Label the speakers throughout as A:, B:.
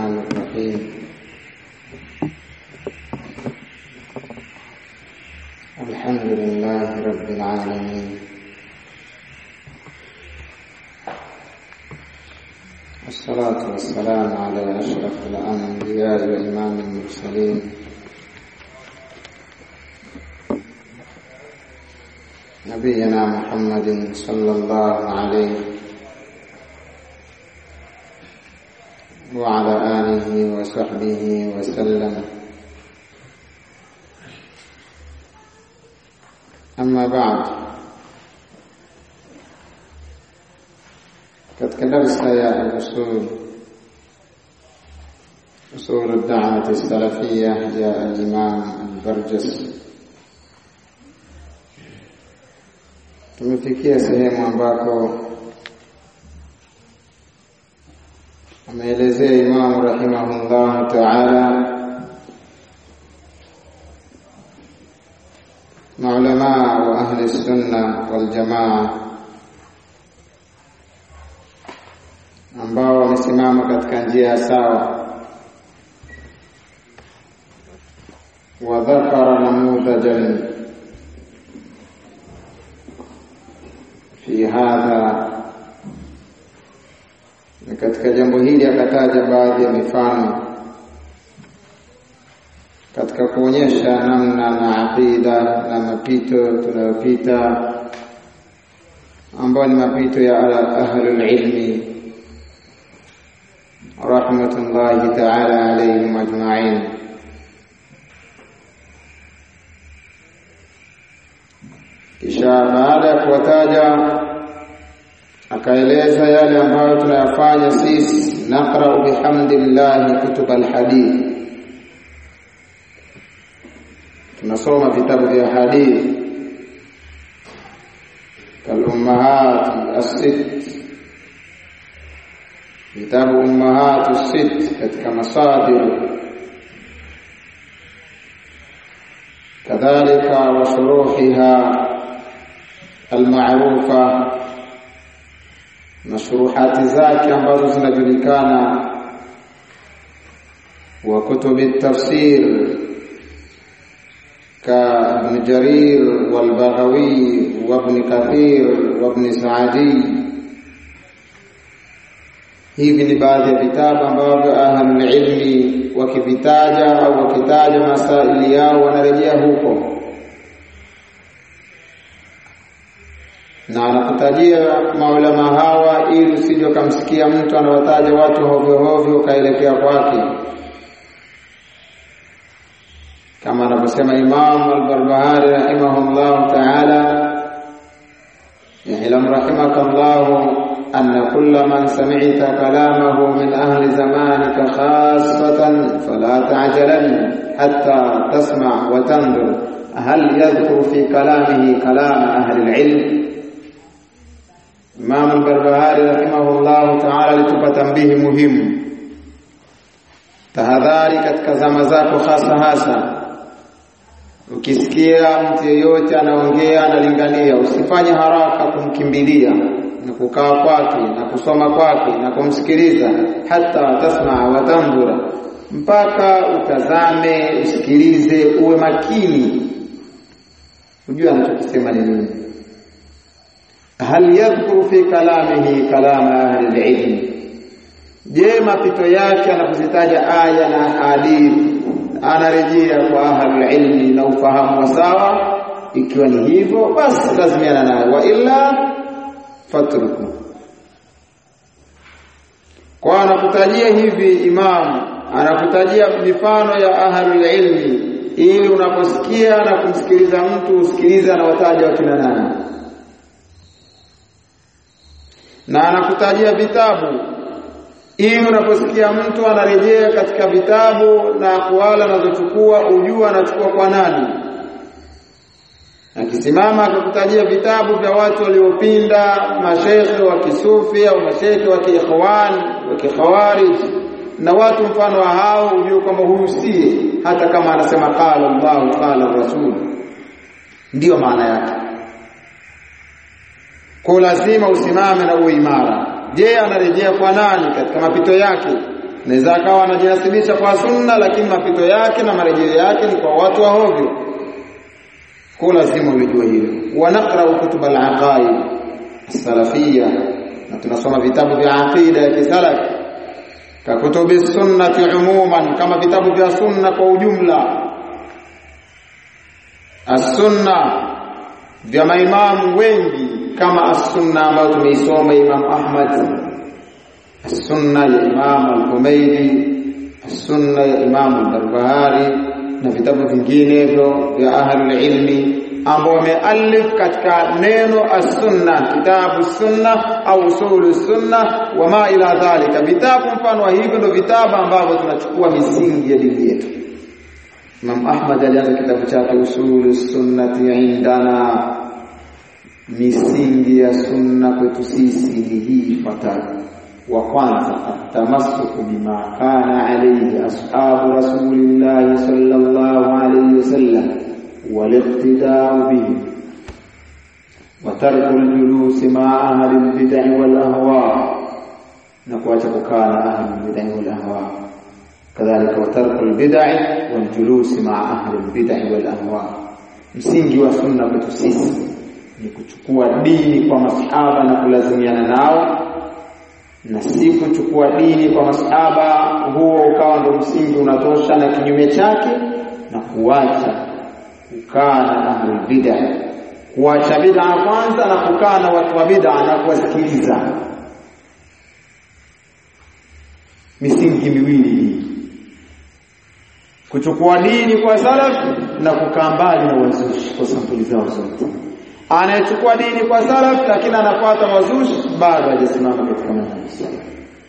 A: الرحمن الرحيم الحمد لله رب العالمين والصلاة والسلام على أشرف الأنبياء وإمام المرسلين نبينا محمد صلى الله عليه وعلى آله وصحبه وسلم أما بعد katika darsa ya usul usul ad-da'wah as-salafiyyah ya al-imam al-Barjas tumefikia sehemu ambako ameelezea Imam rahimahullah ta'ala maulama wa ahli sunna wal jamaa ambao wamesimama katika njia sawa wa dhakara namudhajan fi hadha na katika jambo hili akataja baadhi ya mifano katika kuonyesha namna na aqida na mapito tunayopita ambayo ni mapito ya ahlul ilmi rahmatullahi ta'ala alayhim ajma'in kisha baada ya kuwataja akaeleza yale ambayo tunayafanya sisi naqra bihamdillahi kutub alhadith tunasoma vitabu vya hadithi kalummahat as-sitt vitabu ummahat as-sitt katika masadir kadhalika wa shuruhiha almaarufa na shuruhati zake ambazo zinajulikana wa kutubi tafsir كابن جرير والبغوي وابن كثير وابن سعدي hivi ni baadhi ya vitabu ambavyo ahlulilmi wakivitaja au wakitaja masaili yao wanarejea huko na anakutajia maulama hawa ili usije ukamsikia mtu anawataja watu hovyo hovyo ukaelekea kwake kama anavyosema Imam al-Barbahari rahimahullah ta'ala يعلم رحمك الله أن كل من سمعت كلامه من أهل زمانك خاصة فلا تعجلن حتى تسمع وتنظر هل يذكر في كلامه كلام أهل العلم Imam al-Barbahari rahimahullah ta'ala alitupa tambihi muhimu tahadhari katika zama zako hasa hasa ukisikia mtu yeyote anaongea analingania usifanye haraka kumkimbilia na kukaa kwake na kusoma kwake na kumsikiliza hata tasma wa tandura mpaka utazame usikilize uwe makini ujue anachokisema ni nini hal yadhkuru fi kalamihi kalama ahli alilm je mapito yake anapozitaja aya na hadithi anarejea kwa ahli ilmi na ufahamu wa sawa ikiwa ni hivyo basi lazimiana naye wa illa fatruku kwa anakutajia hivi imam anakutajia mifano ya ahli ilmi ili unaposikia na kumsikiliza mtu usikilize anawataja wakina nani na anakutajia vitabu ili unaposikia mtu anarejea katika vitabu na kuala anazochukua ujua anachukua kwa nani akisimama akakutajia vitabu vya watu waliopinda mashekhe wa kisufi au mashekhe wa kiikhwan wa kikhawarij na watu mfano wa hao ujue kwamba huyu sie hata kama anasema qala Allah qala Rasul ndiyo maana yake kwa lazima usimame na uwe imara je anarejea kwa nani katika mapito yake naweza akawa anajinasibisha kwa sunna lakini mapito yake na marejeo yake ni kwa watu wa hovyo kwa lazima ulijue hilo wa naqra kutub al-aqaid as-salafiyya na tunasoma vitabu vya aqida ya kisalaf ka kutubi sunnati umuman kama vitabu vya sunna kwa ujumla as-sunna vya maimamu wengi kama as-sunna ambayo tumeisoma Imam Ahmad as-sunna ya Imam al-Humaydi as-sunna ya Imam al-Barbahari na vitabu vinginevyo vya ahlul ilmi ambao wamealif katika neno as-sunna kitabu sunna au usulu sunna wa ma ila dhalika vitabu mfano wa hivyo ndio vitabu ambavyo tunachukua misingi ya dini yetu Imam Ahmad alianza kitabu chake usulu sunnati indana misingi ya sunna kwetu sisi ni hii ifuatayo wa kwanza atamassuku bima kana alayhi ashabu rasulillahi sallallahu alayhi wasallam والاقتداء به وترك الجلوس مع أهل البدع والأهواء نقوى كان أهل البدع والأهواء كذلك وترك البدع والجلوس مع أهل البدع والأهواء msingi wa sunna kwetu sisi ni kuchukua dini kwa masahaba na kulazimiana nao na si kuchukua dini kwa masahaba huo ukawa ndo msingi unatosha na kinyume chake na kuacha kukaa na ahlul bid'ah kuacha bid'a kwanza na kukaa na watu wa bid'a na kuwasikiliza misingi miwili hii kuchukua dini kwa salaf na kukaa mbali na wazushi kwa sampuli zao zote anayechukua dini kwa salaf lakini anafuata wazushi bado hajasimama katika manhaji salaf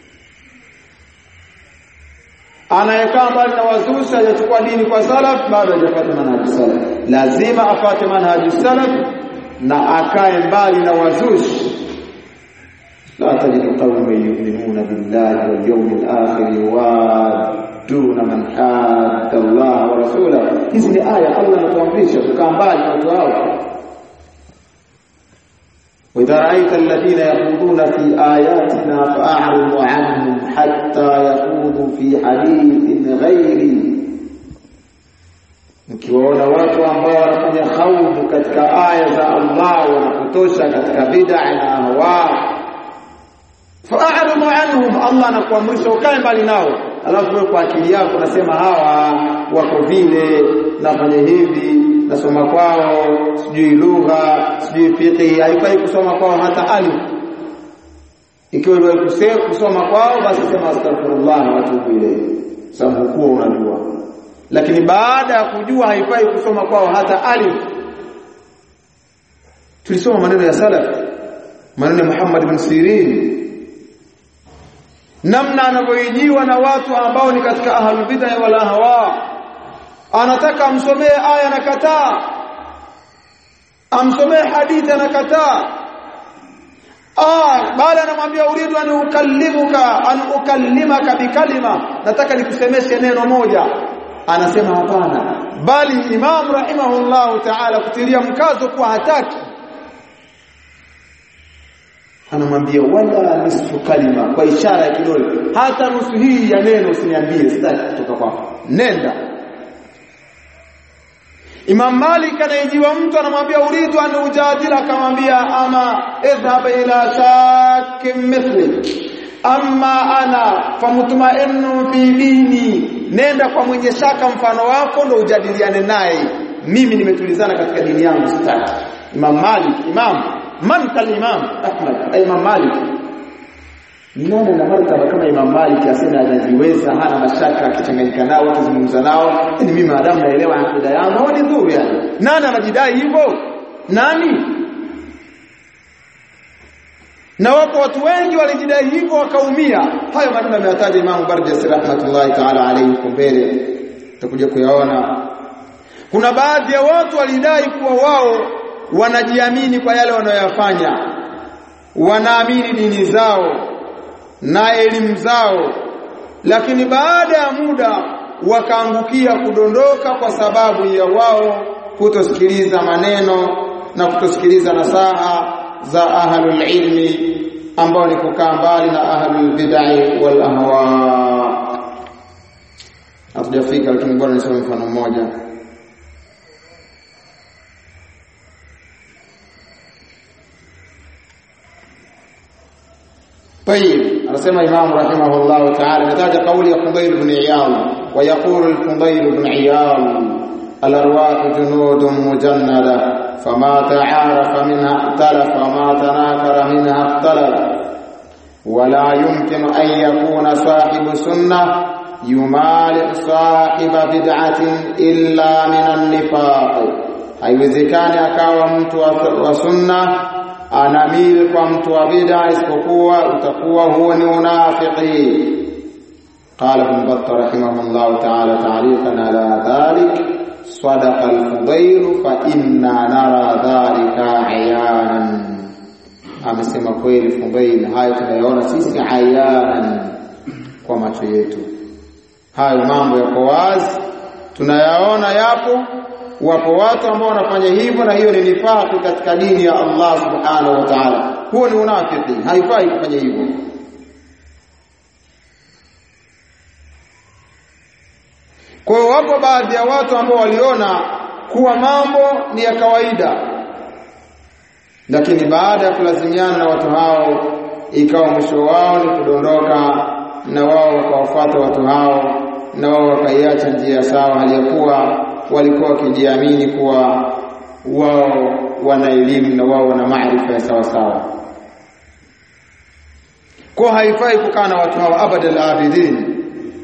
A: anayekaa mbali na wazushi hajachukua dini kwa salaf bado hajafuata manhaji salaf lazima afate manhaji salaf na akae mbali na wazushi la tajidu qauman yu'minuna billahi wal yawmil akhir yuwadduna man hadda Allah wa rasulahu hizi ni aya Allah anatuamrisha kukaa mbali na watu hao وإذا رأيت الذين يخوضون في آياتنا فأعرض عنهم حتى يخوضوا في حديث غيري mkiwaona watu ambao wanafanya khawdu katika aya za Allah wanakutosha katika bid'a na ahwa fa'aridu anhum Allah anakuamrisha ukae mbali nao alafu wewe kwa akili yako unasema hawa wako vile nafanya hivi nasoma kwao sijui lugha sijui fiqh haifai kusoma kwao hata alif ikiwa wewe kusoma kwao basi sema astaghfirullah wa atubu ilayhi sababu kuwa unajua lakini baada ya kujua haifai kusoma kwao hata alif tulisoma maneno ya salaf maneno ya Muhammad ibn Sirin namna anavyoijiwa na watu ambao ni katika ahlul bid'ah wal ahwa anataka amsomee aya na kataa amsomee hadithi anakataa ah bali anamwambia uridu an ukallimuka an ukallimaka bikalima nataka nikusemeshe neno moja anasema hapana bali imam rahimahullah ta'ala kutilia mkazo kwa hataki anamwambia wala nisfu kalima kwa ishara ya kidole hata nusu hii ya neno usiniambie sitaki kutoka kwako nenda Imam Malik anayejiwa mtu anamwambia uridu an ujadila akamwambia ama idhhab ila shakim mithli amma ana famutmainnu fi dini nenda kwa mwenye shaka mfano wako ndo ujadiliane naye mimi nimetulizana katika dini yangu sitaki Imam Malik imam man kal imam Ahmad Imam Malik ni nani na martaba kama Imam Malik asema anajiweza hana mashaka akichanganyika nao akizungumza nao ni mimi maadamu naelewa akida yangu ni dhuru yani nani anajidai hivyo nani na wapo watu wengi walijidai hivyo wakaumia hayo maneno ameyataja Imam Barjas rahmatullahi ta'ala alayhi huko mbele tutakuja kuyaona kuna baadhi ya watu walidai kuwa wao wanajiamini kwa yale wanayoyafanya wanaamini dini zao na elimu zao lakini baada ya muda wakaangukia kudondoka kwa sababu ya wao kutosikiliza maneno na kutosikiliza nasaha za ahlul ilmi ambao ni kukaa mbali na ahlul bid'ah wal ahwa hatujafika lakini bora nisome mfano mmoja طيب anasema Imam rahimahullah ta'ala nataja kauli ya Fudayl ibn Iyad wa yaqulu al-Fudayl ibn Iyad al-arwah junudun mujannada fama ta'arafa minha ikhtalafa ma tanakara minha ikhtalafa ولا يمكن أن يكون صاحب سنة يمالئ صاحب بدعة إلا من النفاق haiwezekani akawa mtu wa sunna anamili kwa mtu wa bid'a isipokuwa utakuwa huo ni unafiki قال ابن بطة رحمه الله تعالى تعليقا على ذلك صدق الفضيل فإنا نرى ذلك عيانا amesema kweli Fudail hayo tunayaona sisi ayanan kwa macho yetu hayo mambo yako wazi tunayaona yapo wapo watu ambao wanafanya hivyo na hiyo ni nifaki katika dini ya Allah subhanahu wa ta'ala huo ni unafiki haifai kufanya hivyo kwa hiyo wapo baadhi ya watu ambao waliona kuwa mambo ni ya kawaida lakini baada ya kulazimiana na watu hao ikawa mwisho wao ni kudondoka na wao wakawafuata watu hao na wao wakaiacha njia sawa hali ya kuwa walikuwa wakijiamini kuwa wao wana elimu na wao wana maarifa ya sawa sawa kwa haifai kukaa na watu hao abadal abidin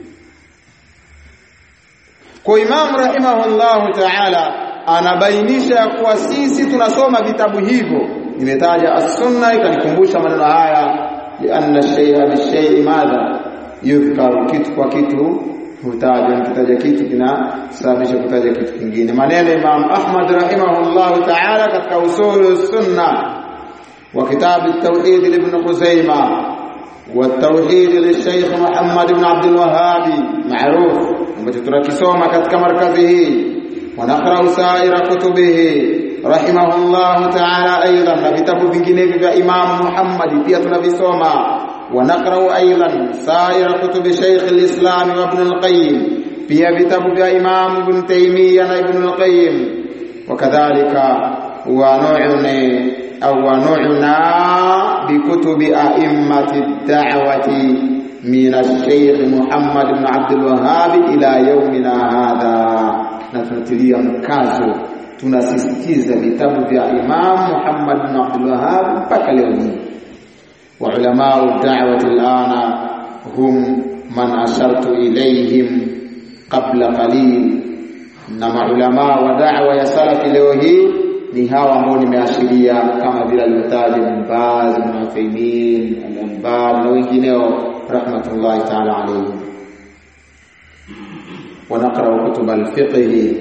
A: kwa Imam rahimahullahu ta'ala anabainisha ya kuwa sisi tunasoma vitabu hivyo nimetaja as-sunna ikanikumbusha maneno haya lianna shay'a bishay'i madha yudhkaru kitu kwa kitu hutajwa nikitaja kitu kinasababisha kutaja kitu kingine maneno Imam Ahmad rahimahullahu ta'ala katika usul sunna wa kitabu at-tauhid ibn Khuzaimah والتوحيد للشيخ محمد بن عبد الوهاب معروف ambacho tunakisoma katika markazi hii ونقرأ سائر كتبه رحمه الله تعالى أيضا na vitabu vinginevyo vya Imam Muhammad pia tunavisoma ونقرأ أيضا سائر كتب شيخ الإسلام وابن القيم pia vitabu vya Imam Ibn Taymiyyah na Ibn al-Qayyim wakadhalika wanu'ni au wanu'na bikutubi a'immati ad-da'wati min ash-Shaykh Muhammad ibn Abdul Wahhab ila yawmina hadha na tunatilia mkazo tunasisitiza vitabu vya Imam Muhammad bin Abdul Wahhab mpaka leo hii wa ulama ad-da'wah al-ana hum man ashartu ilayhim qabla qalil na maulama wa da'wa ya salafi leo hii ni hawa ambao nimeashiria kama vile alitaja Ibn Baz, Ibn Uthaymeen, Al-Anbari na wengineo rahmatullahi ta'ala alayhim ونقرأ كتب الفقه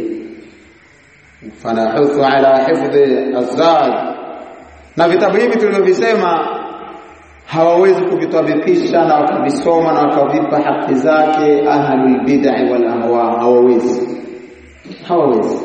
A: فنحث على حفظ الزاد na vitabu hivi tulivyovisema hawawezi kuvitabikisha na wakavisoma na wakavipa haki zake ahlul bid'ah wal ahwa hawawezi hawawezi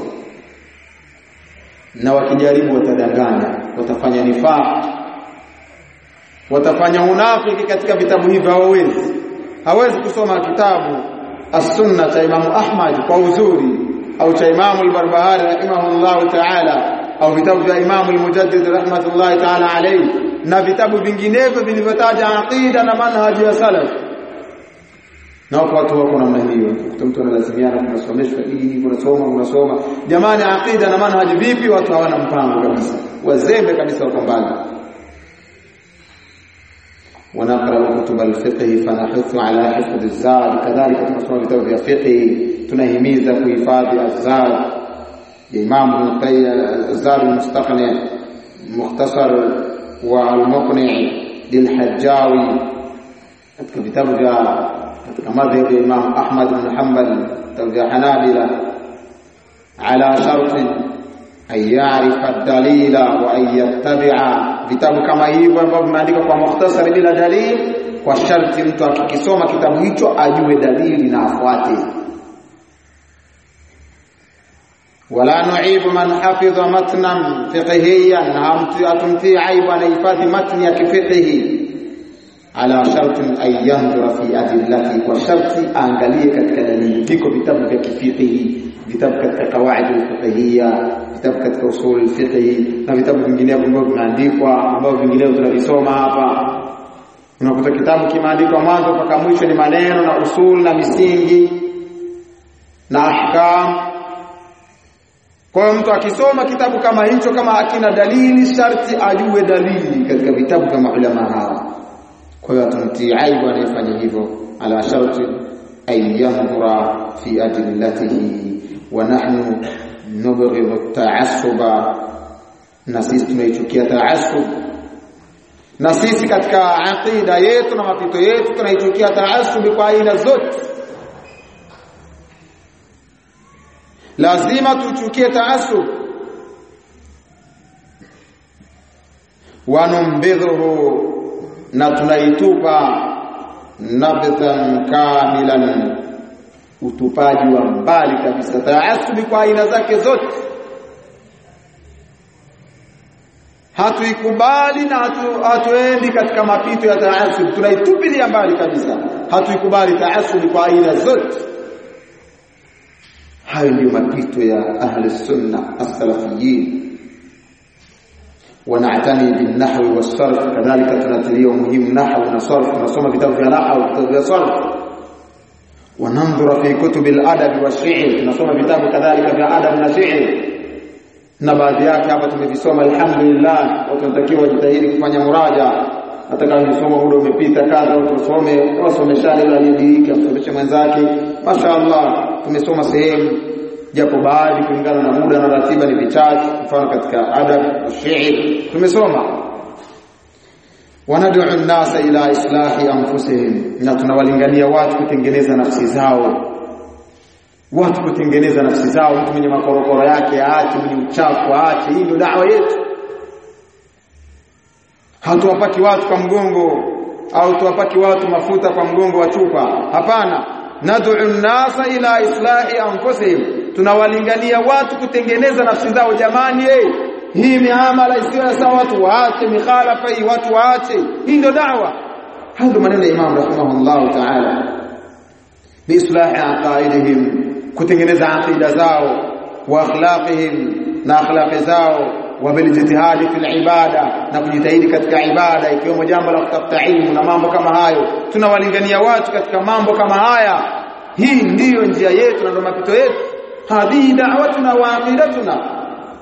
A: na wakijaribu watadanganya watafanya nifaq watafanya unafiki katika vitabu hivi hawawezi hawezi kusoma kitabu as-sunna cha Imam Ahmad kwa uzuri au cha Imam al-Barbahari rahimahullah ta'ala au vitabu vya Imam al-Mujaddid rahmatullahi ta'ala alayhi na vitabu vinginevyo vilivyotaja aqida na manhaji ya salaf na wako watu wako namna hiyo kuta mtu analazimiana kunasomeshwa dini kunasoma kunasoma jamani aqida na manhaji vipi watu hawana mpango kabisa wazembe kabisa wako mbali ونقرأ كتب الفقه فنحث على حفظ الزاد كذلك tunasoma vitabu vya fiqh tunahimiza kuhifadhi azad Imam Ibn Qayyim Azad al-Mustaqni mukhtasar wa al-Muqni lil-Hajjawi katika vitabu vya katika madhhab ya Imam Ahmad ibn Hanbal vitabu vya Hanabila ala sharti an ya'rifa ad-dalila wa an yattabi'a vitabu kama hivyo ambavyo vimeandikwa kwa mukhtasari bila dalili kwa sharti mtu akikisoma kitabu hicho ajue dalili na afuate wala nu'ibu man hafidha matnan fiqhiyan na atumtii aibu anahifadhi matni ya kifiqhi ala sharti an yanzura fi adillati kwa sharti aangalie katika dalili viko vitabu vya kifiqhi vitabu katika kawaid al-fiqhiyya vitabu katika usul al-fiqh na vitabu vinginevyo ambavyo vimeandikwa ambavyo vinginevyo tunavisoma hapa unakuta kitabu kimeandikwa mwanzo mpaka mwisho ni maneno na usul na misingi na ahkam kwa hiyo mtu akisoma kitabu kama hicho kama akina dalili sharti ajue dalili katika vitabu vya maulama hawa kwa hiyo atumtii aibu anayefanya hivyo ala sharti an yanzura fi adillatihi wa nahnu nubghidhu at-ta'assuba na sisi tunaichukia ta'assub na sisi katika aqida yetu na mapito yetu tunaichukia taasubi kwa aina zote lazima tuchukie taasub wanumbidhuhu na tunaitupa nabdhan kamilan utupaji wa mbali kabisa taasubi kwa aina zake zote hatuikubali na hatu, hatuendi katika mapito ya taasub tunaitupilia mbali kabisa hatuikubali taasub kwa aina zote hayo ndio mapito ya ahli sunna as-salafiyin ونعتني بالنحو والصرف كذلك تنتليه مهم نحو وصرف ونصوم كتاب في نحو وكتاب في صرف وننظر في كتب الادب والشعر tunasoma vitabu kadhalika vya adab na shi'r na baadhi yake hapa tumevisoma alhamdulillah watu wanatakiwa wajitahidi kufanya muraja hata kama msomo muda umepita kadha watu wasome wasomeshane ile aliyediriki amsomeshe mwenzake mashaallah tumesoma sehemu japo baadhi kulingana na muda na ratiba ni vichache mfano katika adab ushairi tumesoma wanad'u an-nasa ila islahi anfusihim na tunawalingania watu kutengeneza nafsi zao watu kutengeneza nafsi zao mtu mwenye makorokoro yake aache mwenye uchafu aache hii ndio dawa yetu hatuwapaki watu kwa mgongo au tuwapaki watu mafuta kwa mgongo wa chupa hapana nad'u nasa ila islahi anfusihim tunawalingania watu kutengeneza nafsi zao jamani hey, hii miamala isiyo sawa watu waache mikhalafa hii watu waache hii ndio dawa hayo ndio maneno ya Imam rahimahullah ta'ala biislahi aqaidihim kutengeneza aqida zao wa akhlaqihim na akhlaqi zao wa bilijtihadi fil ibada na kujitahidi katika ibada ikiwemo jambo la kutafuta ilmu na mambo kama hayo tunawalingania watu katika mambo kama haya hii ndiyo njia yetu na ndio mapito yetu hadhihi da'watuna wa aqidatuna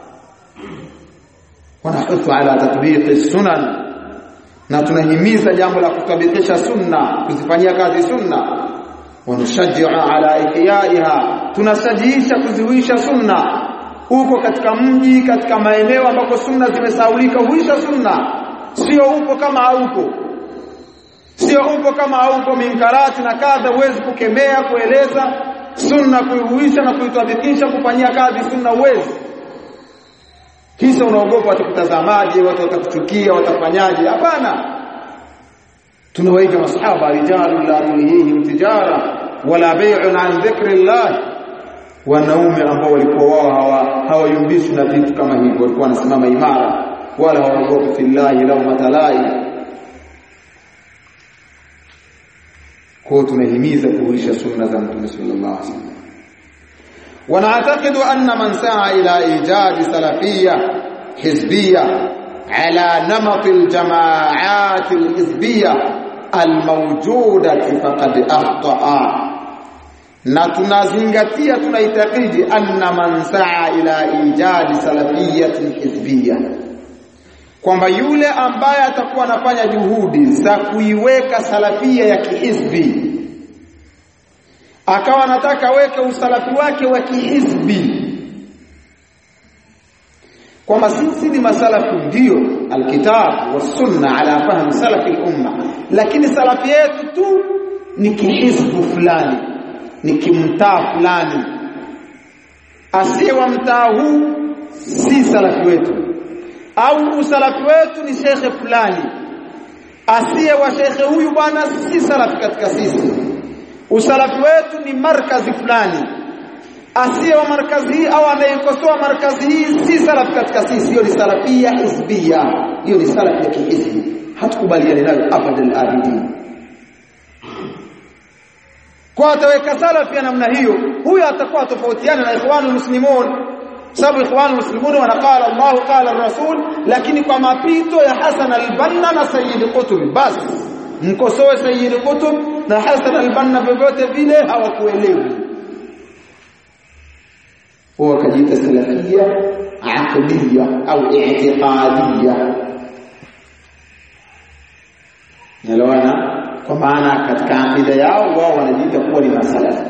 A: wanahuthu ala tatbiqi sunan na tunahimiza jambo la kutabikisha sunna kuzifanyia kazi sunna wanashajia ala ihyaiha tunashajiisha kuziwisha sunna huko katika mji katika maeneo ambako sunna zimesaulika huisha sunna sio upo kama haupo sio upo kama haupo minkarati na kadha huwezi kukemea kueleza sunna kuihuisha na kuitabikisha kufanyia kazi sunna uwezi kisa unaogopa watakutazamaje watu watakuchukia watafanyaje hapana tunawaiga masahaba rijalu la tulihihim tijara wala bay'un an dhikrillah wanaume ambao walikuwa wao hawayumbishwi na vitu kama hivyo walikuwa wanasimama imara wala hawaogopi fillahi lawmata lai kwa tunahimiza kuhuisha sunna za mtume sallallahu alaihi wasallam ونعتقد أن من سعى إلى إيجاد سلفية حزبية على نمط الجماعات الحزبية الموجودة فقد أخطأ na tunazingatia tunaitakidi anna man saa ila ijadi salafiyatin hizbiyya kwamba yule ambaye atakuwa anafanya juhudi za kuiweka salafia ya kihizbi akawa anataka weke usalafi wake wa kihizbi kwamba sisi ni masalafu ndio alkitab wasunna ala fahmi salafi al-umma lakini salafi yetu tu ni kihizbu fulani ni kimtaa fulani asiye wa mtaa huu si salafi wetu au usalafi wetu ni shekhe fulani asiye wa shekhe huyu bwana si salafi katika sisi usalafi wetu ni markazi fulani asiye wa markazi hii au anayekosoa markazi hii si salafi katika sisi hiyo ni salafia hizbia hiyo ni salafi ya kihizbi hatukubaliani nayo abadal abidin kwa ataweka salafi ya namna hiyo huyo atakuwa tofautiana na ikhwanul muslimun sababu ikhwanul muslimun wanaqala Allah qala rasul lakini kwa mapito ya Hasan al-Banna na Sayyid Qutb basi mkosoe Sayyid Qutb na Hasan al-Banna vyovyote vile hawakuelewi huwa kajiita salafia aqdiyya au i'tiqadiyya Nelewana kwa maana katika akida yao wao wanajiita kuwa ni masalafi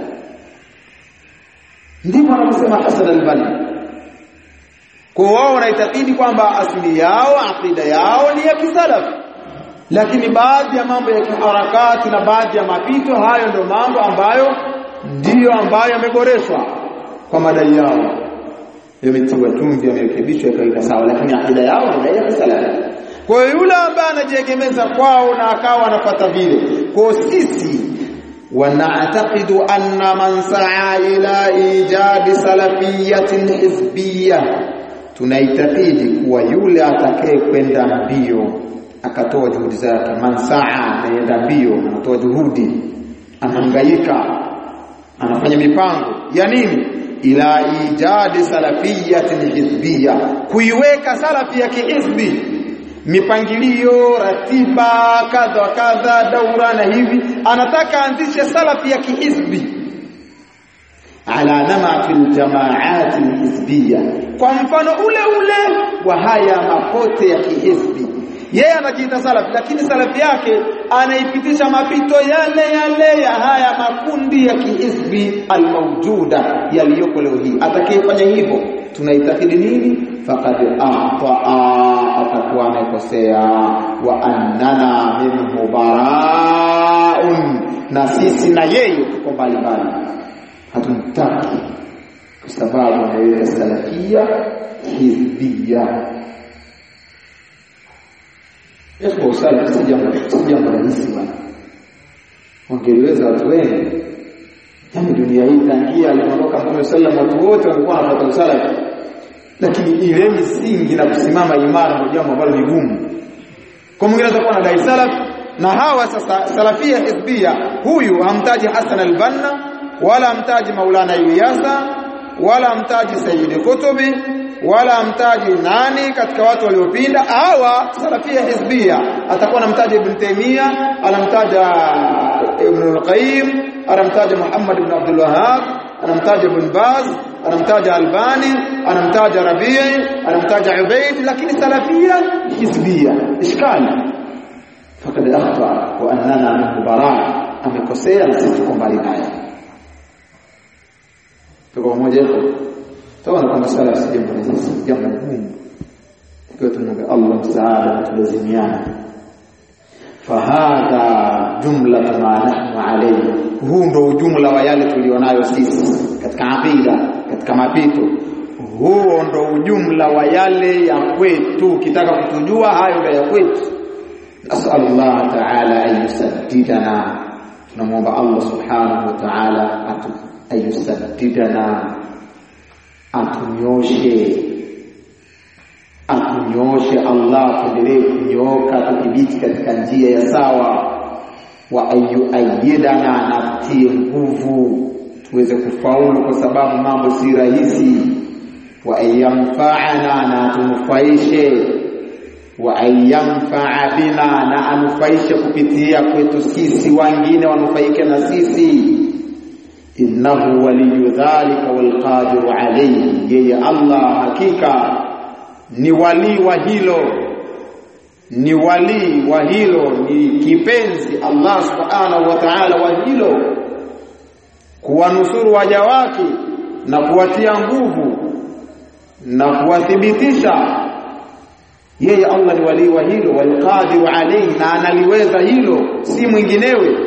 A: ndipo wanaposema Hasan al-Banna kwa wao wanaitakidi kwamba asili yao akida yao ni ya kisalafi lakini baadhi ya mambo ya kiharakati na baadhi ya mapito hayo ndio mambo ambayo ndiyo ambayo yameboreshwa kwa madai yao yametiwa chumvi yamerekebishwa yakaweka sawa lakini akida yao ni ya kisalafi kwa hiyo yule ambaye anajiegemeza kwao na akawa anapata vile kwa sisi wanataqidu anna man sa'a ila ijadi salafiyatin hizbiyya tunaitakidi kuwa yule atakaye kwenda mbio akatoa juhudi zake man sa'a anaenda mbio anatoa juhudi anahangaika anafanya mipango ya nini ila ijadi salafiyatin hizbiyya kuiweka salafi ya kihizbi mipangilio ratiba kadha kadha daura na hivi anataka anzishe salafi ya kihizbi ala namati aljamaat alhizbiyya kwa mfano ule ule wa haya mapote ya kihizbi yeye anajiita salafi lakini salafi yake anaipitisha mapito yale yale ya haya makundi ya kihizbi almawjuda yaliyoko leo hii atakayefanya hivyo tunaitakidi nini faqad ahtaa atakuwa amekosea wa annana minhu baraun na sisi na yeye tuko mbali mbali hatumtaki kwa sababu anaweka salafia hizbia Yesu usalafi si jambo si jambo rahisi bwana wangeliweza watu wengi yaani dunia hii tangia aliondoka Mtume sallam watu wote walikuwa wanapata usalafi lakini ile misingi na kusimama imara ni jambo ambalo ni gumu kwa mwingine atakuwa anadai salaf na hawa sasa salafia hizbia huyu hamtaji Hassan al-Banna wala hamtaji Maulana Ilyasa wala hamtaji Sayyid Kutubi wala hamtaji nani katika watu waliopinda hawa salafia hizbia atakuwa anamtaja Ibn Taymiyyah anamtaja Ibn al-Qayyim anamtaja Muhammad ibn Abdul Wahhab anamtaja Ibn Baz anamtaja Albani anamtaja Rabii anamtaja Ubaid lakini salafia hizbia ishkali fakad akhta wa annana minhu bara amekosea na sisi tuko mbali naye tuko pamoja tunaona kwamba sala si jambo rahisi jambo gumu ikiwa tunamwomba Allah msaada na tulazimiana fahadha jumla ma nahnu alayhi huu ndo ujumla wa yale tulionayo sisi katika aqida katika mapito huo ndo ujumla wa yale ya kwetu kitaka kutujua hayo ndo ya kwetu nasallallahu ta'ala an yusaddidana tunamwomba Allah subhanahu wa ta'ala atu ayusaddidana atunyoshe atunyoshe Allah tuendelee kunyoka tudhibiti katika njia ya sawa wa ayuayyidana na tie nguvu tuweze kufaulu kwa sababu mambo si rahisi wa ayamfa'ana na tunufaishe wa ayamfa'a bina na anufaishe kupitia kwetu sisi wengine wanufaike na sisi innahu waliyu dhalika walqadiru alayhi yeye Allah hakika ni wali wa hilo ni wali wa hilo ni kipenzi Allah subhanahu wa ta'ala wa hilo kuwanusuru waja wake na kuwatia nguvu na kuwathibitisha yeye Allah ni wali wa hilo walqadiru alayhi na analiweza hilo si mwinginewe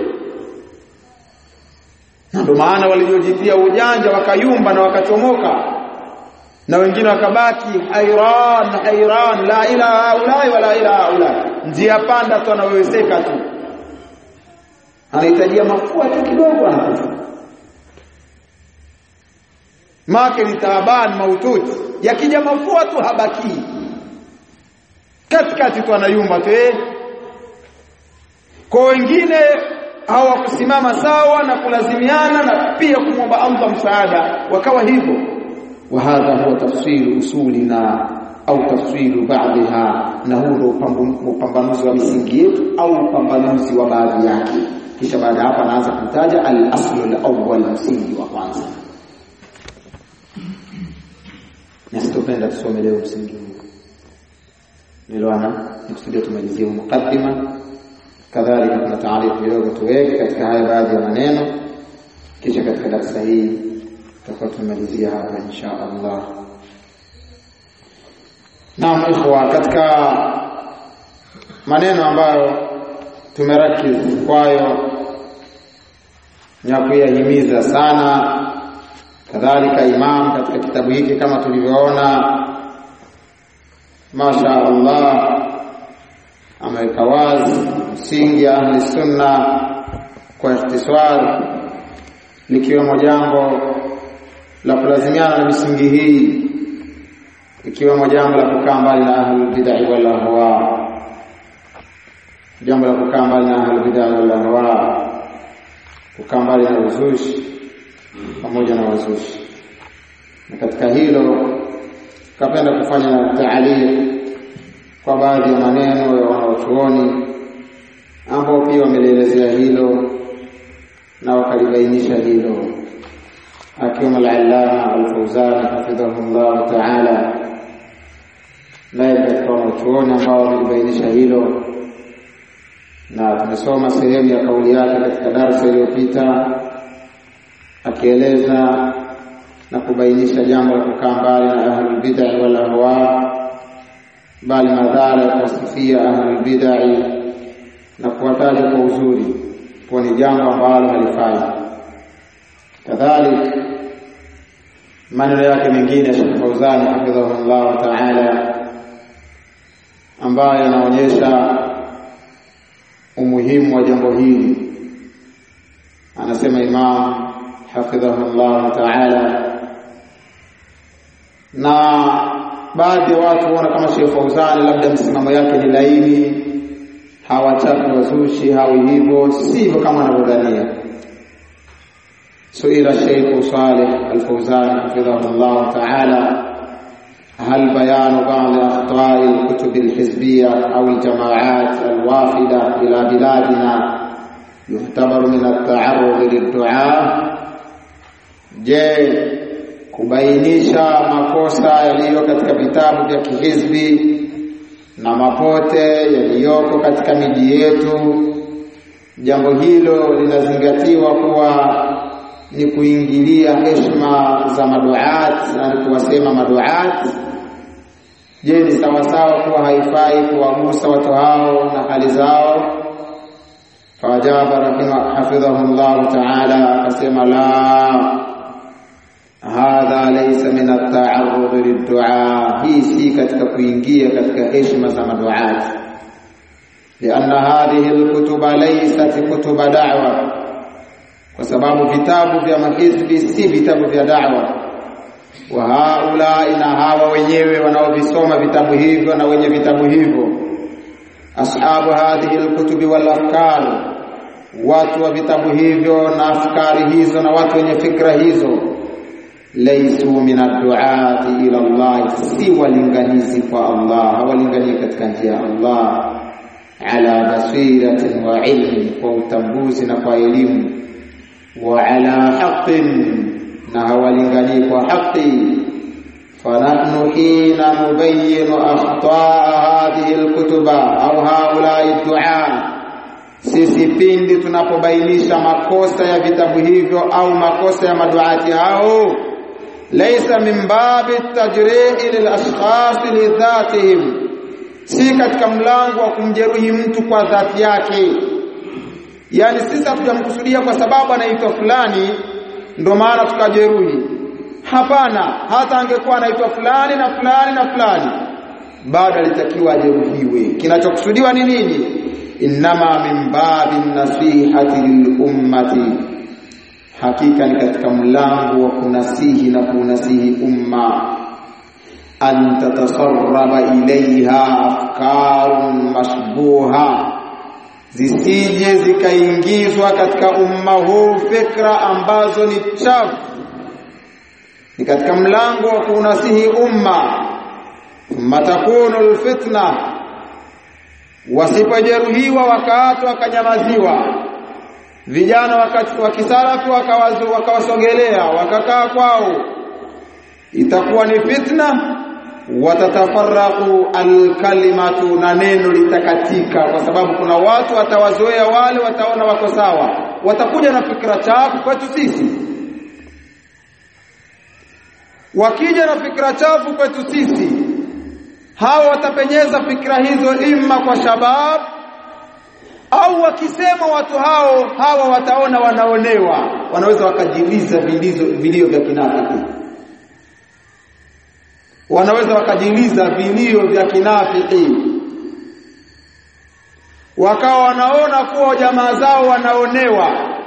A: na ndio maana waliojitia ujanja wakayumba na wakachomoka na wengine wakabaki hairan hairan la ilaha ulai wala ilaha ulai njia panda tu anawezeka tu anahitajia mafua tu kidogo anakufa make ni taaban maututi yakija mafua tu habaki katikati tu anayumba tu eh kwa wengine hawakusimama sawa na kulazimiana na pia kumwomba Allah msaada wakawa hivyo wa hadha huwa tafsiru usulina au tafsiru baadhiha na huu ndio upambanuzi wa misingi yetu au upambanuzi wa baadhi yake kisha baada hapa anaanza kutaja al-aslu al-awwal msingi wa kwanza na sitopenda tusome leo msingi huu niliona nikusudia tumalizie mukaddima kadhalika kuna taarifu kidogo tuweke katika haya baadhi ya maneno kisha katika darasa hii tutakuwa tumalizia hapa insha Allah Naam ikhwa katika maneno ambayo tumerakiz kwayo ya kuyahimiza sana kadhalika imam katika kitabu hiki kama tulivyoona masha Allah ameweka wazi msingi ya ahli sunna kwa ikhtisar likiwemo jambo la kulazimiana na misingi hii ikiwemo jambo la kukaa mbali na ahlul bid'ah wal ahwa jambo la kukaa mbali na ahlul bid'ah wal ahwa kukaa mbali na uzushi pamoja na wazushi na katika hilo kapenda kufanya taaliq kwa baadhi ya maneno ya wanaochuoni ambao pia wamelielezea hilo na wakalibainisha hilo akiwemo al-allama al-Fawzan hafidhahu Allah ta'ala naye katika wanachuoni ambao wamelibainisha hilo na tumesoma sehemu ya kauli yake katika darasa iliyopita akieleza na kubainisha jambo la kukaa mbali na ahlul bid'ah wal ahwa bali madhara ya kuwasifia ahlul bid'ah na kuwataja kwa uzuri kwa ni jambo ambalo halifai kadhalika maneno yake mengine Sheikh Fauzani hafidhahullah ta'ala ambayo yanaonyesha umuhimu wa jambo hili anasema Imam hafidhahullah ta'ala na baadhi ya watu huona kama Sheikh Fauzani labda msimamo yake ni laini hawataki wazushi hawi hivyo sivyo kama wanavyodhania سئل الشيخ صالح الفوزان حفظه الله تعالى هل بيان بعض أخطاء الكتب الحزبية أو الجماعات الوافدة إلى بلادنا يعتبر من التعرض للدعاء je kubainisha makosa yaliyo katika vitabu vya kihizbi na mapote yaliyoko katika miji yetu jambo hilo linazingatiwa kuwa ni kuingilia heshima za maduat na kuwasema maduat je ni sawasawa kuwa haifai kuwagusa watu hao na hali zao fajaba rahima hafidhahu llahu taala akasema la hadha laysa min at-ta'arrud lid-du'a hii si katika kuingia katika heshima za maduat lianna hadhihi al-kutuba laysat kutuba da'wa kwa sababu vitabu vya mahizbi si vitabu vya da'wa wa haula na hawa wenyewe wanaovisoma vitabu hivyo na wenye vitabu hivyo ashabu hadhihi alkutubi wal afkar watu wa vitabu hivyo na afkari hizo na watu wenye fikra hizo laysu min ad-du'ati ila Allah si walinganizi kwa Allah hawalingani katika njia ya Allah ala basiratin wa ilmi kwa utambuzi na kwa elimu وعلى حق نهولنغني وحق فنحن حين نبين أخطاء هذه الكتب أو هؤلاء الدعاء sisi pindi tunapobainisha makosa ya vitabu hivyo au makosa ya maduati hao laysa min babi tajrihi lil ashkhas li dhatihim si katika mlango wa kumjeruhi mtu kwa dhati yake yani sisi hatujamkusudia kwa sababu anaitwa fulani ndo maana tukajeruhi hapana hata angekuwa anaitwa fulani na fulani na fulani bado alitakiwa ajeruhiwe kinachokusudiwa ni nini innama min babi nasihati lilummati hakika ni katika mlango wa kunasihi na kunasihi umma an tatasarraba ilaiha afkarun mashbuha zisije zikaingizwa katika umma huu fikra ambazo ni chafu ni katika mlango wa kunasihi umma thumma takunu alfitna wasipojeruhiwa wakaatwa wakanyamaziwa vijana wa kisalafi wakawasogelea wakakaa kwao itakuwa ni fitna watatafarraqu alkalimatu na neno litakatika kwa sababu kuna watu watawazoea wale wataona wako sawa watakuja na fikra chafu kwetu sisi wakija na fikra chafu kwetu sisi hawa watapenyeza fikra hizo imma kwa shabab au wakisema watu hao hawa wataona wanaonewa wanaweza wakajiliza vilio vya kinafiki wanaweza wakajiliza vilio vya kinafiki wakawa wanaona kuwa jamaa zao wanaonewa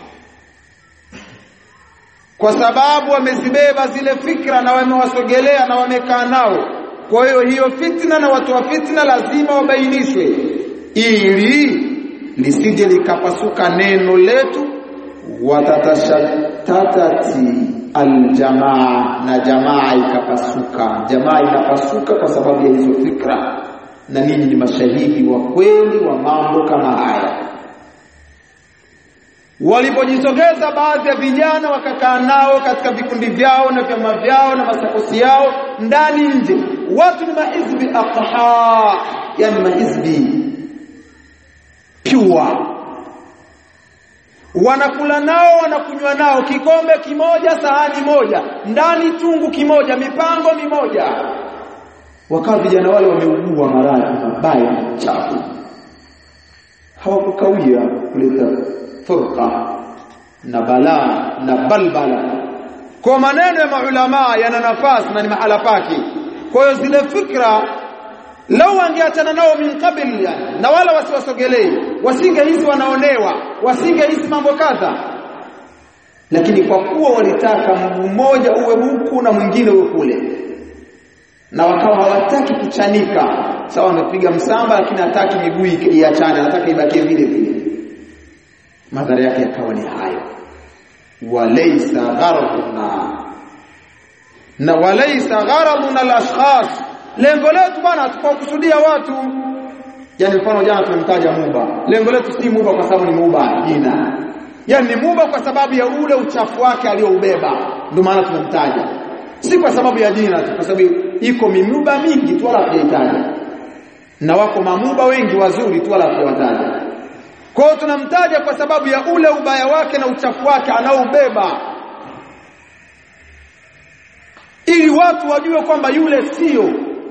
A: kwa sababu wamezibeba zile fikra na wamewasogelea na wamekaa nao kwa hiyo hiyo fitna na watu wa fitna lazima wabainishwe ili lisije likapasuka neno letu watatashatatati aljamaa na jamaa ikapasuka jamaa inapasuka kwa sababu ya hizo fikra na ninyi ni mashahidi wa kweli wa mambo kama haya walipojisogeza baadhi ya vijana wakakaa nao katika vikundi vyao na vyama vyao na masakosi yao ndani nje watu ni mahizbi aqha yani mahizbi pure wanakula nao wanakunywa nao kikombe kimoja sahani moja ndani chungu kimoja mipango mimoja wakawa vijana wale wameugua maradhi mabaya machafu hawakukawia kuleta furqa na balaa na balbala kwa maneno ya maulama yana nafasi na ni mahala pake kwa hiyo zile fikra lau wangeachana nao min qabl yani na wala wasiwasogelee wasingehisi wanaonewa wasingehisi mambo kadha lakini kwa kuwa walitaka mguu mmoja uwe huku na mwingine uwe kule na wakawa hawataki kuchanika sawa wamepiga msamba lakini hataki miguu iachane anataka ibakie vile vile madhara yake yakawa ni hayo walaysa gharaduna na walaysa gharaduna al-ashkhas lengo letu bwana hatukukusudia watu yani mfano jana tumemtaja muba lengo letu si muba kwa sababu ni muba jina yani ni muba kwa sababu ya ule uchafu wake alioubeba ndio maana tumemtaja si kwa sababu ya jina tu kwa sababu iko mimuba mingi tu wala hatujaitaja na wako mamuba wengi wazuri tu wala hatuwataja kwa hiyo tunamtaja kwa sababu ya ule ubaya wake na uchafu wake anaoubeba ili watu wajue kwamba yule sio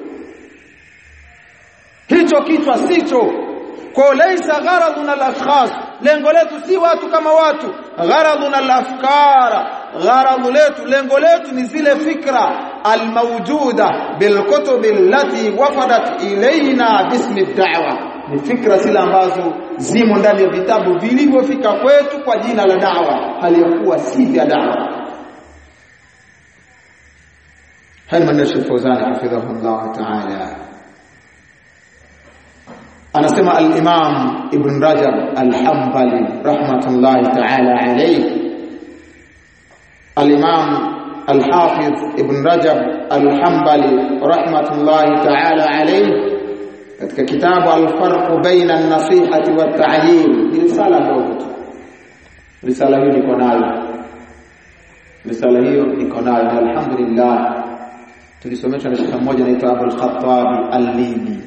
A: hicho kichwa sicho kwa laisa gharaduna al-ashkhas lengo letu si watu kama watu gharaduna al-afkara gharadhu letu lengo letu ni zile fikra almawjuda bilkutub allati wafadat ilaina bismi ad-da'wa ni fikra zile ambazo zimo ndani ya vitabu vilivyofika kwetu kwa jina la da'wa haliyakuwa si vya da'wa hali maneno Sheikh Fawzan hafidhahullah ta'ala anasema al-Imam Ibn Rajab al-Hanbali rahmatullahi ta'ala alayhi al-Imam al-Hafiz Ibn Rajab al-Hanbali rahmatullahi ta'ala alayhi katika kitabu al-Farq baina an-nasihati wat-ta'yir risala ndogo risala hiyo niko nayo risala hiyo niko nayo na alhamdulillah tulisomeshwa na shekhe mmoja anaitwa Abul Khattab al-Libi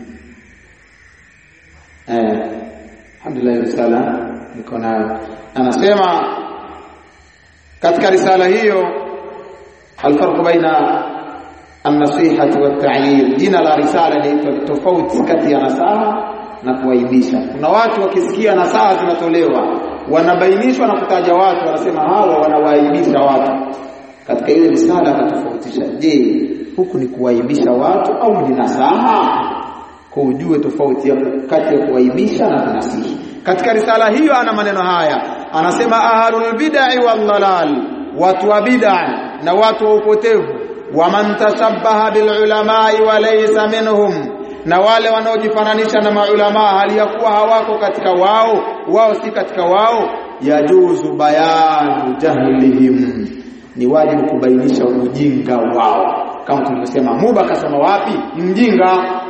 A: eh alhamdulillah risala niko nayo anasema katika risala hiyo alfarq baina an-nasihati wat-ta'yir jina la risala ni tofauti kati ya nasaha na kuaibisha kuna watu wakisikia nasaha zinatolewa wanabainishwa na kutaja watu wanasema hawa wanawaaibisha watu katika ile risala akatofautisha je huku ni kuwaibisha watu au ni nasaha kwa ujue tofauti ya kati ya kuwaibisha na kunasihi katika risala hiyo ana maneno haya anasema ahlul bid'ah wal dalal watu wa bid'ah na watu wa upotevu wa man tashabbaha bil ulama wa laysa minhum na wale wanaojifananisha na maulama hali ya kuwa hawako katika wao wao si katika wao yajuzu bayanu jahlihim ni wajibu kubainisha ujinga wao kama tulivyosema muba kasema wapi ni mjinga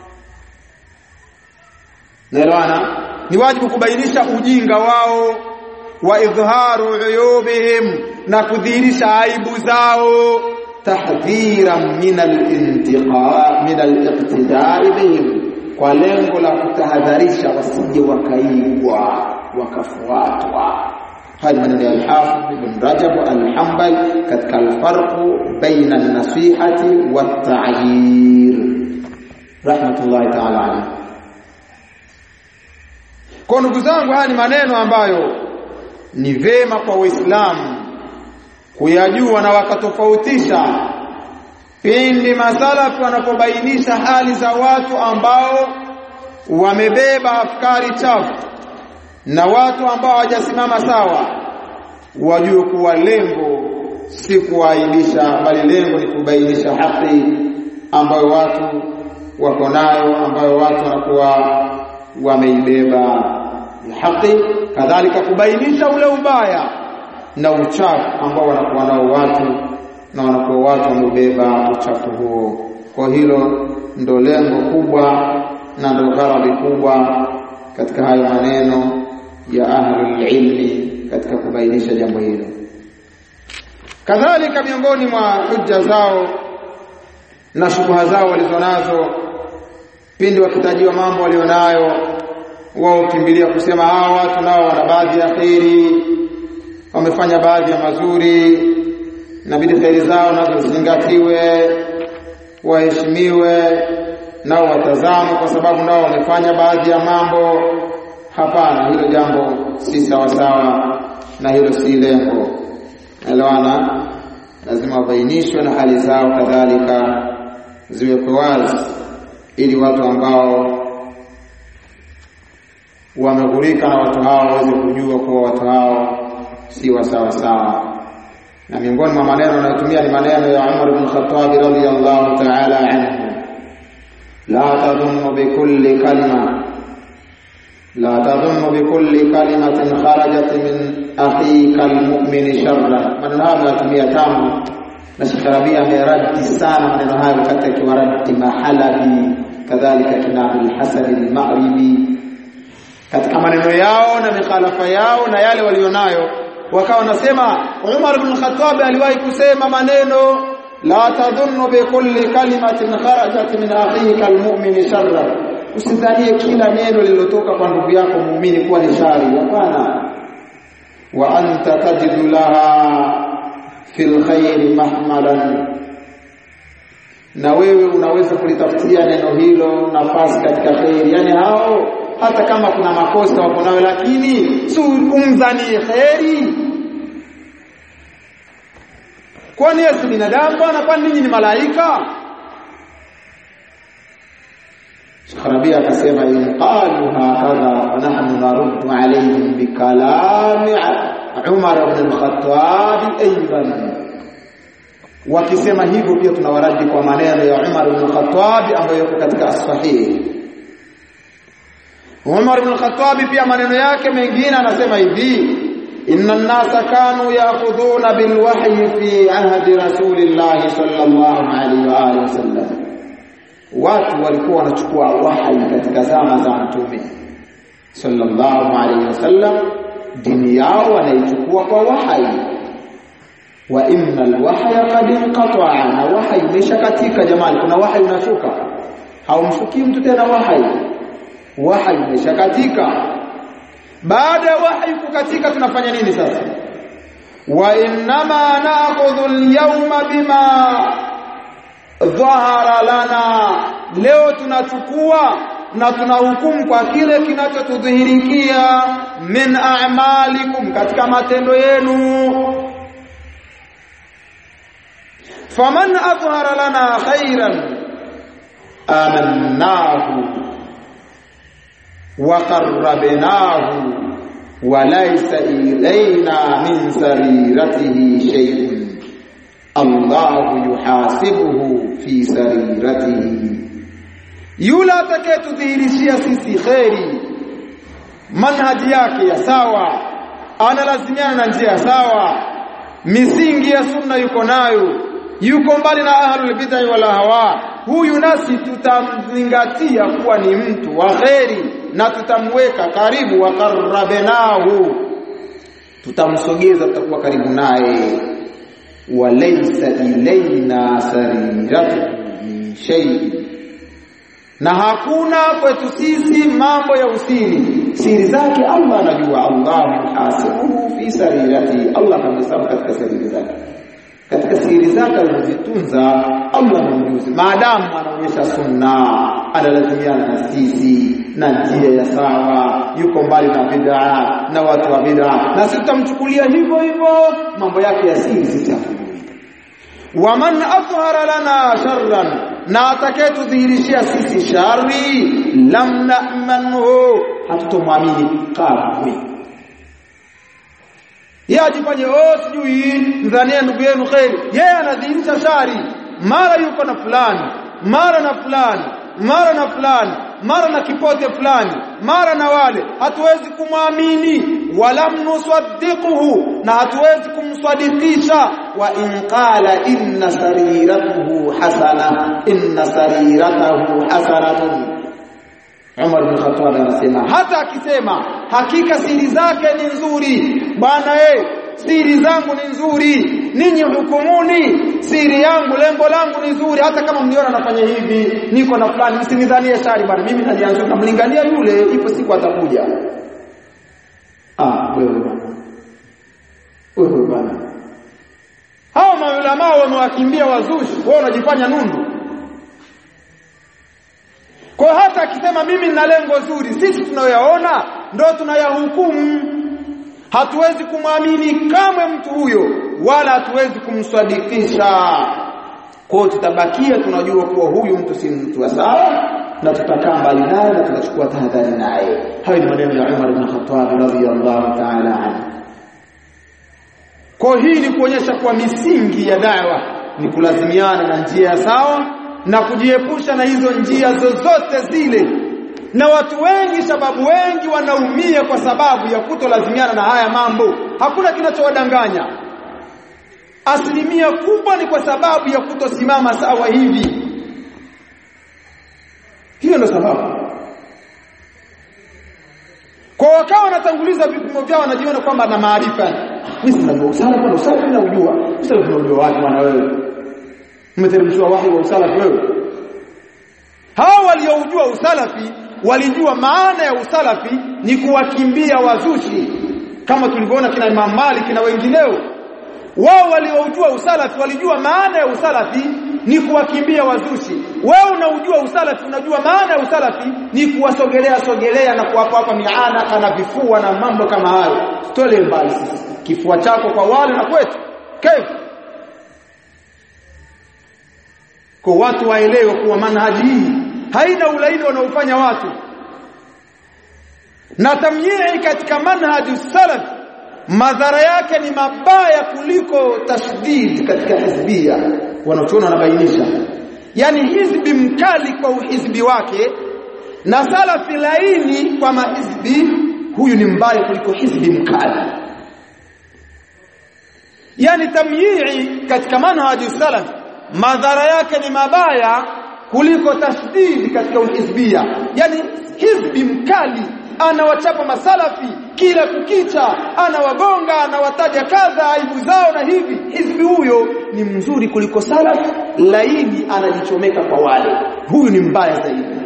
A: naelewana ni wajibu kubainisha ujinga wao wa idhharu uyubihim na kudhihirisha aibu zao tahdhiran min al-intiqa min al-iqtida'i bihim kwa lengo la kutahadharisha wasije wakaigwa wakafuatwa hadi maneno ya al-Hafidh Ibn Rajab al-Hanbali katika al-farq baina an-nasihati wat-ta'yir rahmatullahi ta'ala alayhi kwa ndugu zangu haya ni maneno ambayo ni vema kwa Waislamu kuyajua na wakatofautisha pindi masalafu wanapobainisha hali za watu ambao wamebeba afkari chafu na watu ambao hawajasimama sawa wajue kuwa lengo si kuaibisha bali lengo ni kubainisha haki ambayo watu wako nayo ambayo watu wanakuwa wameibeba haki kadhalika kubainisha ule ubaya na uchafu ambao wanakuwa nao watu na wanakuwa watu wameubeba uchafu huo kwa hilo ndo lengo kubwa na ndo gharadi kubwa katika hayo maneno ya ahlul ilmi katika kubainisha jambo hilo kadhalika miongoni mwa hujja zao na shubha zao walizonazo pindi wakitajiwa mambo walionayo wao kimbilia kusema hawa watu nao wana baadhi ya kheri wamefanya baadhi ya mazuri inabidi kheri zao nazo zizingatiwe waheshimiwe nao watazamwe kwa sababu nao wamefanya baadhi ya mambo hapana hilo jambo si sawa sawa na hilo si lengo elewana lazima wabainishwe na hali zao kadhalika ziwekwe wazi ili watu ambao wameghurika na watu hao waweze kujua kuwa watu hao si wa sawa sawa na miongoni mwa maneno anayotumia ni maneno ya Umar ibn Khattab radhiyallahu ta'ala anhu la tadhunnu bikulli kalima la tadhunnu bikulli kalimatin kharajat min akhika almu'min sharra maneno haya anatumia tamu na Sheikh Rabia ameradi sana maneno hayo wakati akiwaradi mahalabi kadhalika kina al-Hasan al-Maghribi katika maneno yao na mikhalafa yao na yale walionayo wakawa wanasema Umar ibn Khattab aliwahi kusema maneno la tadhunnu bi kulli kalimatin kharajat min akhika almu'min sharra usidhanie kila neno lililotoka kwa ndugu yako muumini kuwa ni shari hapana wa anta tajidu laha fil khairi mahmalan na wewe unaweza kulitafutia neno hilo nafasi katika khairi yani hao hata kama kuna makosa wako nayo lakini si umdhani khairi kwani Yesu binadamu bwana kwani ninyi ni malaika Sharabia akasema in qalu hakadha wa nahnu naruddu alayhim bikalami Umar ibn al-Khattab aidan wakisema hivyo pia tunawaradi kwa maneno ya Umar ibn al-Khattab ambayo yako katika sahihi Umar ibn al-Khattab pia maneno yake mengine anasema hivi inna an-nasa kanu ya'khuduna bil wahyi fi ahdi rasulillah sallallahu alaihi wa alihi wasallam watu walikuwa wanachukua wahi katika zama za mtume sallallahu alaihi wasallam dini yao wanaichukua kwa wahi wa inna alwahya qad inqata'a na wahi umeshakatika jamani kuna wahi unashuka haumshukii mtu tena wahi wahi umeshakatika baada ya wahi kukatika tunafanya nini sasa wa innama na'khudhu al-yawma bima dhahara lana leo tunachukua na tunahukumu kwa kile kinachotudhihirikia min a'malikum katika matendo yenu faman adhhara lana khairan amannahu wa qarrabnahu wa laysa ilayna min sariratihi shay'un Allahu yuhasibuhu fi sariratihi yule atakayetudhihirishia sisi kheri manhaji yake ya sawa analazimiana na njia ya sawa misingi ya sunna yuko nayo yuko mbali na ahlul bid'ah wala hawa huyu nasi tutamzingatia kuwa ni mtu wa kheri na tutamweka karibu wa qarrabenahu tutamsogeza tutakuwa karibu naye walaysa ilaina sariratu min shay'in na hakuna kwetu sisi mambo ya usiri siri zake Allah anajua Allah hasibuhu fi sarirati Allah amehesabu katika siri zake katika siri zake alizozitunza Allah ni mjuzi maadamu anaonyesha sunna analazimiana na sisi na njia ya sawa yuko mbali na bid'a na watu wa bid'a na sisi tutamchukulia hivyo hivyo mambo yake ya siri sisi waman athhara lana sharran na atakayetudhihirishia sisi shari lam na'manhu hatutomwamini kamwe yeye ajifanye oh sijui mdhania ndugu yenu khairi yeye anadhihirisha shari mara yuko na fulani mara na fulani mara na fulani mara na kipote fulani mara na wale hatuwezi kumwamini wala mnusaddiquhu na hatuwezi kumsadikisha wa in qala inna sariratuhu hasana inna sariratahu hasanatun Umar bin Khattab anasema hata akisema hakika siri zake ni nzuri bwana eh siri zangu ni nzuri ninyi hukumuni siri yangu lengo langu ni nzuri hata kama mniona nafanya hivi niko na fulani msinidhanie shari bwana mimi nalianza namlingania yule ipo siku atakuja ah wewe bwana wewe bwana hao maulama wamewakimbia wazushi wao wanajifanya nundu kwa hata akisema mimi nina lengo zuri sisi tunayoyaona ndo tunayahukumu hatuwezi kumwamini kamwe mtu huyo wala hatuwezi kumswadikisha kwa tutabakia tunajua kuwa huyu mtu si mtu wa sawa na tutakaa mbali naye na tutachukua tahadhari naye hayo ni maneno ya Umar ibn Khattab radhiyallahu ta'ala anhu kwa hii ni kuonyesha kuwa misingi ya dawa ni kulazimiana na njia sawa na kujiepusha na hizo njia zozote zile na watu wengi sababu wengi wanaumia kwa sababu ya kutolazimiana na haya mambo hakuna kinachowadanganya asilimia kubwa ni kwa sababu ya kutosimama sawa hivi hiyo ndio sababu kwa wakawa wanatanguliza vipimo vyao wanajiona kwamba na maarifa mimi sina usalafi na usalafi na ujua usalafi na ujua wapi bwana wewe umeteremshwa wahi wa usalafi wewe hao walioujua usalafi walijua maana ya usalafi ni kuwakimbia wazushi kama tulivyoona kina Imam Malik na wengineo wao waliojua usalafi walijua maana ya usalafi ni kuwakimbia wazushi wewe unaujua usalafi unajua maana ya usalafi ni kuwasogelea sogelea na kuwapa hapa miana na vifua na mambo kama hayo tole mbali sisi kifua chako kwa wale na kwetu kaifu kwa watu waelewe kuwa manhaji hii haina ulaini wanaofanya watu na tamyii katika manhaji salaf madhara yake ni mabaya kuliko tashdid katika hizbia wanachoona wanabainisha yani hizbi mkali kwa uhizbi wake na salafi laini kwa mahizbi huyu ni mbaya kuliko hizbi mkali yani tamyii katika manhaji salaf madhara yake ni mabaya kuliko tashdid katika uhizbia yani hizbi mkali anawachapa masalafi kila kukicha anawagonga anawataja kadha aibu zao na hivi hizbi huyo ni mzuri kuliko salaf laini anajichomeka kwa wale huyu ni mbaya zaidi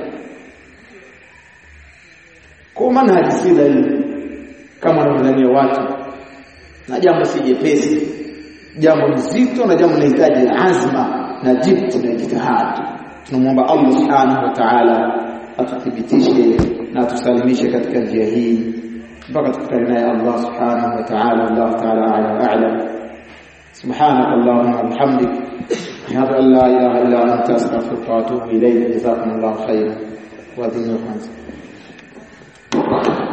A: kwa manhaji si laini kama wanavyodhania watu na jambo si jepesi jambo nzito na jambo linahitaji azma na jibti na jitihadi tunamwomba Allah subhanahu wa ta'ala atuthibitishe na tusalimishe katika njia hii mpaka tukutane naye Allah subhanahu wa ta'ala Allah ta'ala a'lam a'lam سبحانك اللهم وبحمدك أشهد أن لا إله إلا أنت أستغفرك وأتوب إليك جزاكم الله خيرا وأدين الخمس